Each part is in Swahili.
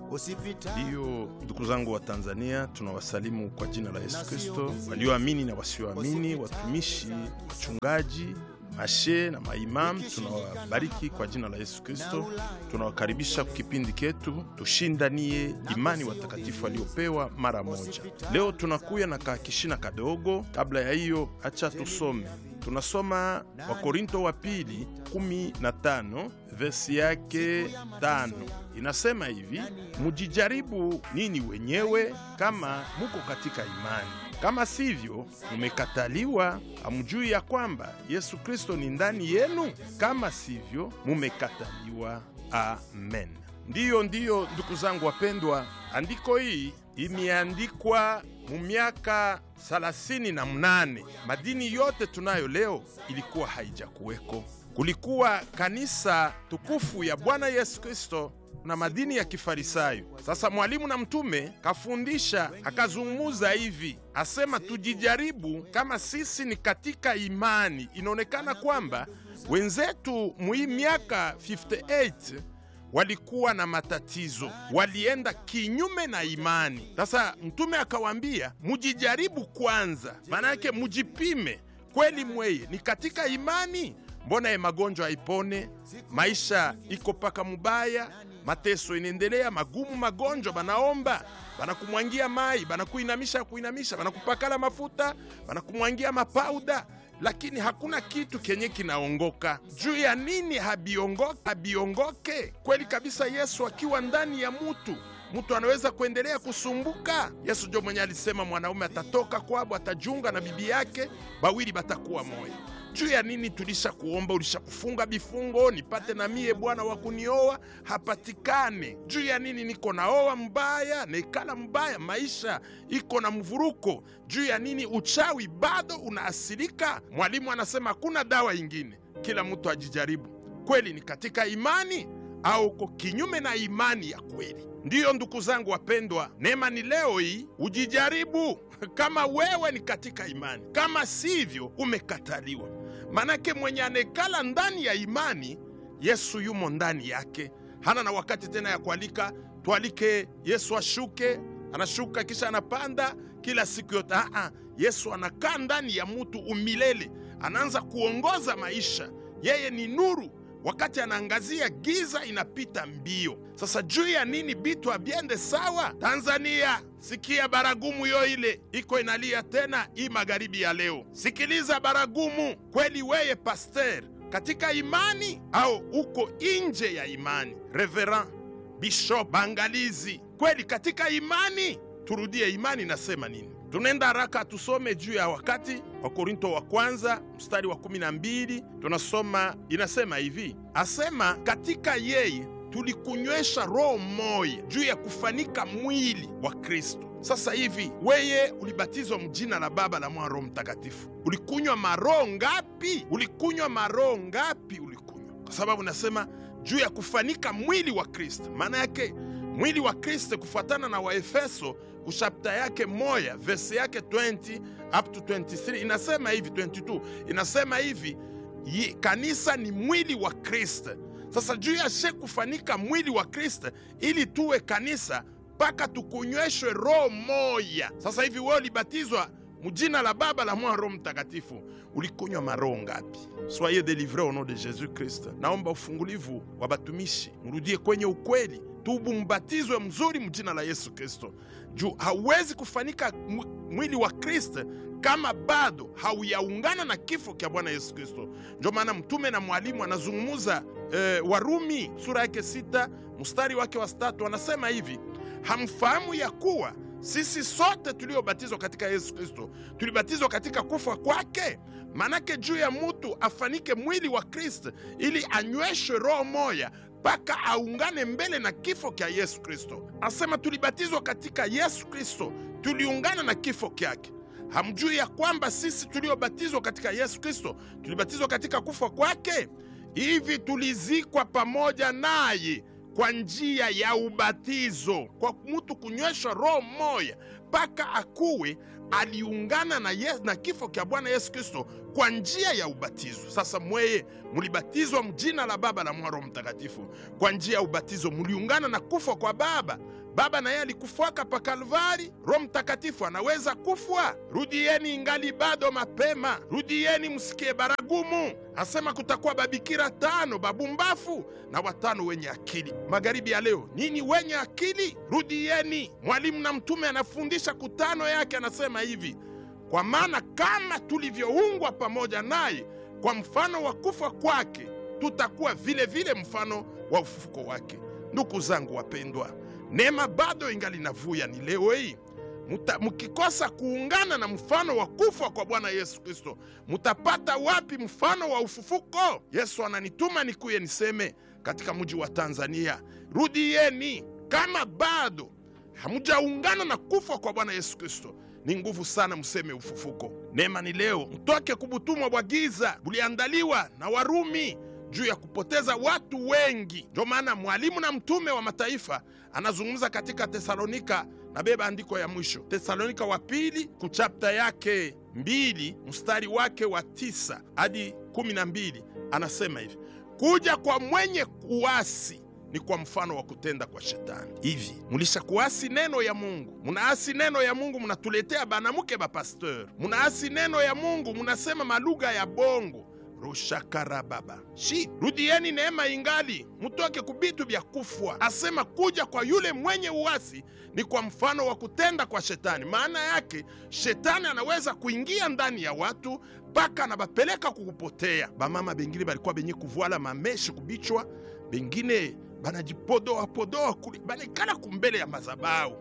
Ndiyo, ndugu zangu wa Tanzania, tunawasalimu kwa jina la Yesu Kristo, walioamini na wasioamini, watumishi, wachungaji, mashe na maimamu, tunawabariki kwa jina la Yesu Kristo. Tunawakaribisha kwa kipindi ketu tushindanie imani watakatifu waliopewa mara moja. Leo tunakuya na kakishina kadogo. Kabla ya hiyo, acha tusome. Tunasoma Wakorinto wa pili 15 vesi yake tano inasema hivi: mujijaribu nini wenyewe kama muko katika imani, kama sivyo mumekataliwa. Hamjui ya kwamba Yesu Kristo ni ndani yenu? Kama sivyo mumekataliwa. Amen. Ndiyo, ndiyo, ndugu zangu wapendwa, andiko hii imeandikwa mu miaka thelathini na mnane. Madini yote tunayo leo ilikuwa haijakuweko. Kulikuwa kanisa tukufu ya Bwana Yesu Kristo na madini ya Kifarisayo. Sasa mwalimu na mtume kafundisha akazungumuza hivi, asema tujijaribu kama sisi ni katika imani. Inaonekana kwamba wenzetu muhii miaka 58 walikuwa na matatizo, walienda kinyume na imani. Sasa mtume akawaambia mujijaribu kwanza, maana yake mujipime kweli, mweye ni katika imani. Mbona ye magonjwa haipone, maisha iko paka mubaya, mateso inaendelea magumu, magonjwa banaomba, banakumwangia mai, banakuinamisha kuinamisha, banakupakala mafuta, banakumwangia mapauda lakini hakuna kitu kenye kinaongoka. Juu ya nini habiongoke? Habiongoke kweli kabisa. Yesu akiwa ndani ya mutu, mutu anaweza kuendelea kusumbuka. Yesu ndio mwenye alisema mwanaume atatoka kwabo, atajiunga na bibi yake, bawili batakuwa moya. Juu ya nini tulisha kuomba, ulisha kufunga bifungo nipate na mie bwana wa kunioa, hapatikane. Juu ya nini niko naoa mbaya nekala mbaya, maisha iko na mvuruko. Juu ya nini uchawi bado unaasilika? Mwalimu anasema hakuna dawa ingine, kila mtu ajijaribu, kweli ni katika imani au uko kinyume na imani ya kweli. Ndiyo ndugu zangu wapendwa, neema ni leo hii ujijaribu kama wewe ni katika imani, kama sivyo umekataliwa. Manake mwenye anekala ndani ya imani, Yesu yumo ndani yake, hana na wakati tena ya kualika tualike Yesu ashuke. Anashuka kisha anapanda kila siku yote. Aa, Yesu anakaa ndani ya mutu umilele, anaanza kuongoza maisha. Yeye ni nuru wakati anaangazia giza inapita mbio. Sasa juu ya nini bitu abyende sawa? Tanzania, sikia baragumu yo ile iko inalia tena hii magharibi ya leo. Sikiliza baragumu kweli, weye paster katika imani au uko nje ya imani? Reverend Bishop Bangalizi, kweli katika imani? Turudie imani nasema nini? Tunaenda haraka tusome juu ya wakati wa Korinto wa kwanza mstari wa kumi na mbili tunasoma inasema hivi, asema katika yeye tulikunywesha roho moya juu ya kufanika mwili wa Kristo. Sasa hivi weye ulibatizwa mjina la Baba la Mwana Roho Mtakatifu, ulikunywa maroho ngapi? Ulikunywa maroho ngapi? Ulikunywa kwa sababu nasema juu ya kufanika mwili wa Kristo. Maana yake mwili wa Kristo kufuatana na Waefeso kushapta yake moya verse yake 20 up to 23 inasema hivi, 22 inasema hivi yi, kanisa ni mwili wa Kristo. Sasa juu ya she kufanika mwili wa Kristo ili tuwe kanisa mpaka tukunyweshwe roho moya. Sasa hivi wewe ulibatizwa mujina la Baba la Mwana Roho Mtakatifu, ulikunywa maroho ngapi? Soyez delivre au nom de Jesus Christ. Naomba ufungulivu wa batumishi, mrudie kwenye ukweli tubu mbatizwe mzuri mjina la Yesu Kristo, juu hauwezi kufanika mwili wa Kristo kama bado hauyaungana na kifo kya Bwana Yesu Kristo. Ndio maana mtume na mwalimu anazungumuza eh, Warumi sura yake sita mstari wake wa tatu anasema hivi, hamfahamu ya kuwa sisi sote tuliobatizwa katika Yesu Kristo tulibatizwa katika kufa kwake? Manake juu ya mutu afanike mwili wa Kristo ili anyweshwe roho moya mpaka aungane mbele na kifo kya Yesu Kristo. Asema tulibatizwa katika Yesu Kristo, tuliungana na kifo kyake. Hamjui ya kwamba sisi tuliobatizwa katika Yesu Kristo tulibatizwa katika kufa kwake? Hivi tulizikwa pamoja naye kwa njia ya ubatizo, kwa mtu kunyweshwa roho moya mpaka akuwe aliungana na, yes, na kifo kya Bwana Yesu Kristo kwa njia ya ubatizo. Sasa mweye mulibatizwa mjina la Baba la Mwana Roho Mtakatifu. Kwa njia ya ubatizo muliungana na kufa kwa Baba. Baba naye alikufwaka pa Kalvari, Roho Mtakatifu anaweza kufwa. Rudieni ingali bado mapema, rudieni msikie baragumu. Asema kutakuwa babikira tano babumbafu na watano wenye akili. Magharibi ya leo, nini wenye akili? Rudieni. Mwalimu na mtume anafundisha kutano yake, anasema hivi kwa maana kama tulivyoungwa pamoja naye kwa mfano wa kufa kwake, tutakuwa vile vile mfano wa ufufuko wake. Ndugu zangu wapendwa, neema bado ingali navuya. Ni leo hii muta, mukikosa kuungana na mfano wa kufa kwa Bwana Yesu Kristo, mutapata wapi mfano wa ufufuko? Yesu ananituma nikuye niseme katika mji wa Tanzania, rudieni. Kama bado hamujaungana na kufa kwa Bwana Yesu Kristo, ni nguvu sana mseme ufufuko. Neema ni leo, mtoke kubutumwa bwa giza buliandaliwa na Warumi juu ya kupoteza watu wengi. Ndio maana mwalimu na mtume wa mataifa anazungumza katika Tesalonika na beba andiko ya mwisho, Tesalonika wa pili kuchapta yake mbili mstari wake wa tisa hadi kumi na mbili anasema hivi: kuja kwa mwenye kuasi ni kwa mfano wa kutenda kwa shetani. Hivi mulisha kuasi neno ya Mungu, munaasi neno ya Mungu, munatuletea banamuke bapasteur, munaasi neno ya Mungu, munasema malugha ya bongo rushakarababa shi rudieni, neema ingali, mutoke kubitu vya kufwa. Asema kuja kwa yule mwenye uasi ni kwa mfano wa kutenda kwa shetani. Maana yake shetani anaweza kuingia ndani ya watu mpaka anabapeleka kukupotea. Bamama bengine balikuwa benye kuvuala mameshi kubichwa, bengine banajipodoa podoa kuli banekala kumbele ya mazabau.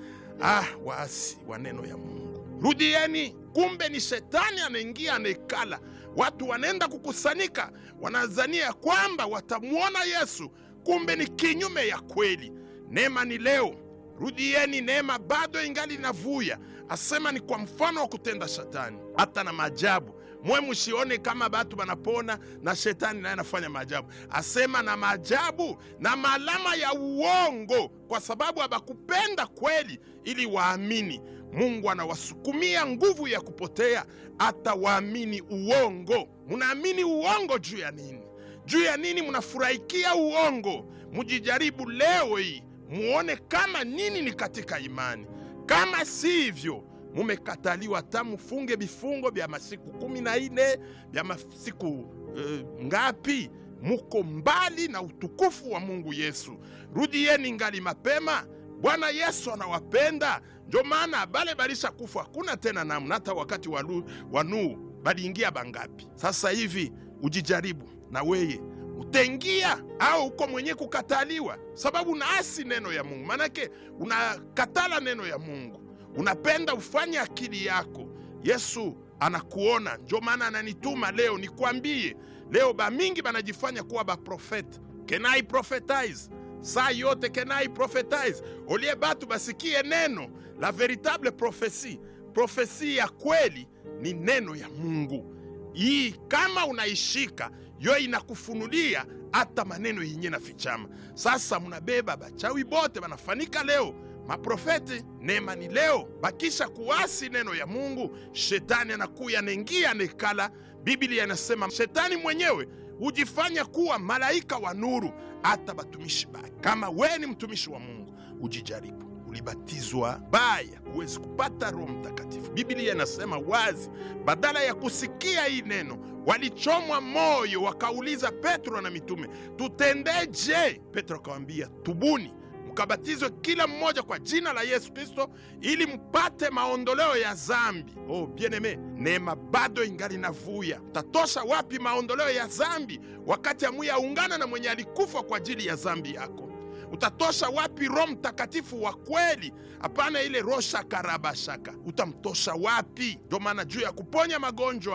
Ah, waasi wa neno ya Mungu, rudieni. Kumbe ni shetani anaingia anaekala watu wanaenda kukusanyika, wanazania kwamba watamwona Yesu, kumbe ni kinyume ya kweli. Neema ni leo, rudieni. Neema bado ingali inavuya. Asema ni kwa mfano wa kutenda shetani, hata na maajabu mwe musione kama batu banapona na shetani naye anafanya maajabu. Asema na maajabu na maalama ya uongo, kwa sababu habakupenda kweli ili waamini. Mungu anawasukumia nguvu ya kupotea hata waamini uongo. Munaamini uongo juu ya nini? Juu ya nini munafurahikia uongo? Mujijaribu leo hii muone kama nini ni katika imani. Kama si hivyo mumekataliwa, hata mufunge vifungo vya masiku kumi na ine vya masiku uh, ngapi? Muko mbali na utukufu wa Mungu Yesu. Rudieni ngali mapema. Bwana Yesu anawapenda, ndio maana bale balisha kufa hakuna tena namna. Hata wakati wa Nuhu baliingia bangapi? Sasa hivi ujijaribu na weye utaingia au uko mwenye kukataliwa, sababu unaasi neno ya Mungu. Maanake unakatala neno ya Mungu, unapenda ufanye akili yako. Yesu anakuona, ndio maana ananituma leo nikwambie. Leo bamingi banajifanya kuwa baprofete, can I prophetize saa yote can I prophetize olie batu basikie neno la veritable profesi. Profesi ya kweli ni neno ya Mungu. Hii kama unaishika yo inakufunulia hata maneno yenye na fichama. Sasa munabeba bachawi bote banafanika leo maprofeti. Neema ni leo, bakisha kuasi neno ya Mungu, shetani anakuya anaingia anekala. Biblia inasema shetani mwenyewe hujifanya kuwa malaika wa nuru hata batumishi bake. Kama we ni mtumishi wa Mungu, ujijaribu. Ulibatizwa baya, huwezi kupata Roho Mtakatifu. Biblia inasema wazi, badala ya kusikia hii neno walichomwa moyo, wakauliza Petro na mitume, tutendeje? Petro akawambia, tubuni mkabatizwe kila mmoja kwa jina la Yesu Kristo ili mpate maondoleo ya zambi. Oh bieneme, neema bado ingali navuya. Utatosha wapi maondoleo ya zambi wakati amuyaungana na mwenye alikufa kwa ajili ya zambi yako? Utatosha wapi Roho Mtakatifu wa kweli? Hapana ile rosha karabashaka, utamtosha wapi? Ndio maana juu ya kuponya magonjwa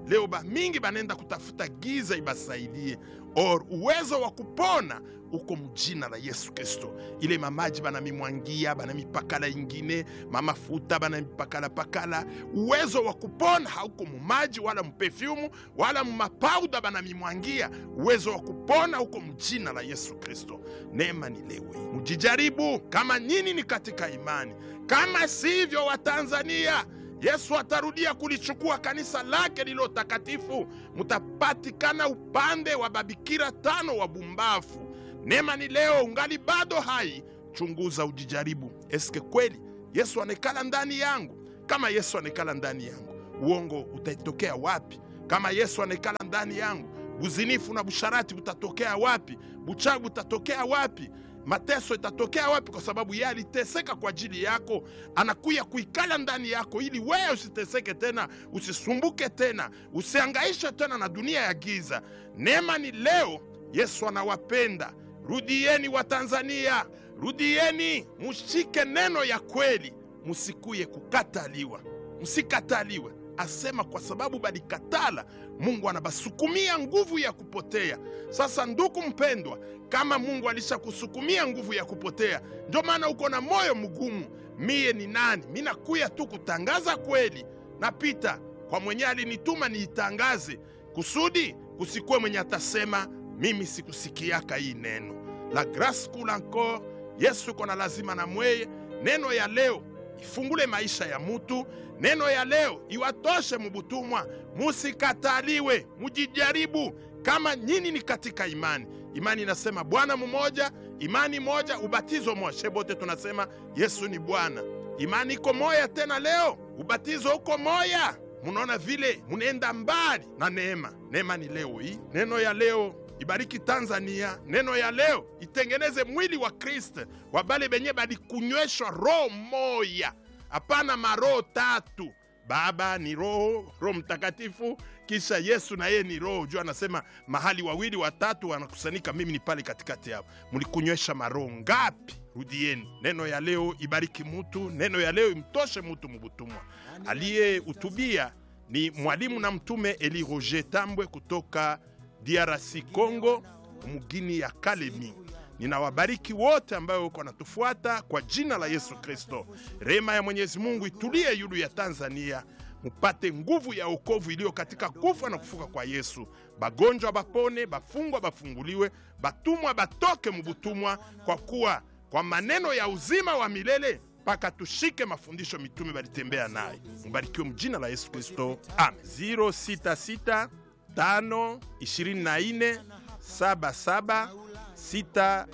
leo bamingi banenda kutafuta giza ibasaidie or uwezo wa kupona uko mjina la Yesu Kristo. Ile mamaji banamimwangia banamipakala ingine mamafuta banamipakala pakala, uwezo wa kupona hauko mumaji wala mupefyumu wala mumapauda banamimwangia. Uwezo wa kupona uko mjina la Yesu Kristo. Neema ni leo hii, mujijaribu kama nyinyi ni katika imani, kama sivyo Watanzania Yesu atarudia kulichukua kanisa lake lilo takatifu, mutapatikana upande wa babikira tano wa bumbafu. Neema ni leo, ungali bado hai, chunguza, ujijaribu. Eske kweli Yesu anekala ndani yangu? Kama Yesu anekala ndani yangu, uongo utatokea wapi? Kama Yesu anekala ndani yangu, buzinifu na busharati butatokea wapi? Buchawi butatokea wapi? mateso itatokea wapi? Kwa sababu yeye aliteseka kwa ajili yako, anakuya kuikala ndani yako ili wewe usiteseke tena, usisumbuke tena, usiangaishe tena na dunia ya giza. Neema ni leo, Yesu anawapenda. Rudieni wa Tanzania, rudieni, mushike neno ya kweli, musikuye kukataliwa, msikataliwe. Asema kwa sababu balikatala, Mungu anabasukumia nguvu ya kupotea. Sasa ndugu mpendwa, kama Mungu alishakusukumia nguvu ya kupotea, ndio maana uko na moyo mgumu. Miye ni nani? Mi nakuya tu kutangaza kweli, napita kwa mwenye alinituma niitangaze, kusudi kusikuwe mwenye atasema mimi sikusikiaka hii neno. La grace coule encore. Yesu iko na lazima na mweye. Neno ya leo ifungule maisha ya mutu. Neno ya leo iwatoshe mubutumwa. Musikataliwe, mujijaribu kama nyinyi ni katika imani. Imani inasema Bwana mmoja, imani moja, ubatizo moja. Shebote tunasema Yesu ni Bwana. Imani iko moya tena leo, ubatizo uko moya. Munaona vile munaenda mbali na neema. Neema ni leo hii. Neno ya leo ibariki Tanzania. Neno ya leo itengeneze mwili wa Kristo wa bale benye balikunyweshwa roho moya, hapana maroho tatu. Baba ni Roho, Roho Mtakatifu, kisha Yesu na yeye ni Roho. Juu anasema mahali wawili watatu wanakusanyika, mimi ni pale katikati yao. Mlikunywesha maroho ngapi? Rudieni. Neno ya leo ibariki mutu, neno ya leo imtoshe mutu mubutumwa. Aliyehutubia ni mwalimu na mtume Eli Roger Tambwe kutoka DRC Congo, mugini ya Kalemi. Ninawabariki wote ambayo wako wanatufuata kwa jina la Yesu Kristo. Rehema ya Mwenyezi Mungu itulie yulu ya Tanzania, mupate nguvu ya wokovu iliyo katika kufa na kufuka kwa Yesu. Bagonjwa bapone, bafungwa bafunguliwe, batumwa batoke mubutumwa, kwa kuwa kwa maneno ya uzima wa milele mpaka tushike mafundisho mitume balitembea naye. Mbarikiwe mjina la Yesu Kristo, amen. 066 5 24 77 60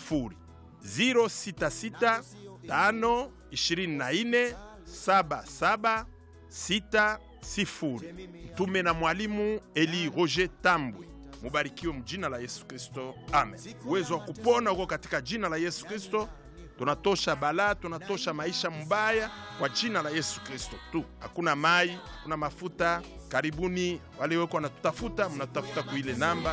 066 5 24 77 60. Mtume na mwalimu Eli Roger Tambwe. Mubarikiwe mjina la Yesu Kristo, amen. Uwezo wa kupona uko katika jina la Yesu Kristo. Tunatosha balaa, tunatosha maisha mbaya kwa jina la Yesu Kristo tu. Hakuna mai, hakuna mafuta. Karibuni wale weko wanatutafuta, mnatutafuta kuile namba